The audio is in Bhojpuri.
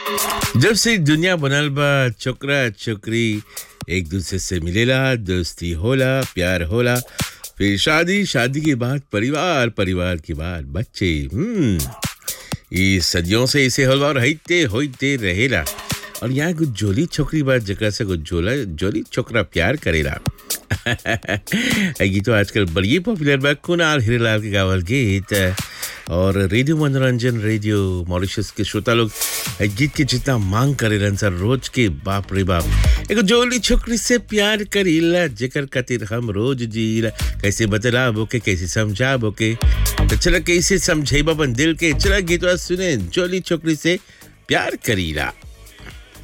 जब से दुनिया बनल बा छोकरा छोकरी एक दूसरे से मिलेला दोस्ती होला प्यार होला फिर शादी शादी के बाद परिवार परिवार के बाद बच्चे हम्म ये सदियों से इसे हलवा रहते होते रहेला और यहाँ कुछ जोली छोकरी बात जकरा से कुछ जोला जोली छोकरा प्यार करेला ये गीत तो आजकल बड़ी पॉपुलर बा कुणाल हिरेलाल के गावल गीत और रेडियो मनोरंजन रेडियो मॉरिशस के श्रोता लोग ए गीत के जितना मांग करेलन सर रोज के बाप रे बाप एगो जोली छोकरी से प्यार करीला जेकर खातिर हम रोज जीला कैसे बतलाबो के कैसे समझाबो के तो चला कैसे समझेबा अपन दिल के चला गीतवा सुने जोली छोकरी से प्यार करीला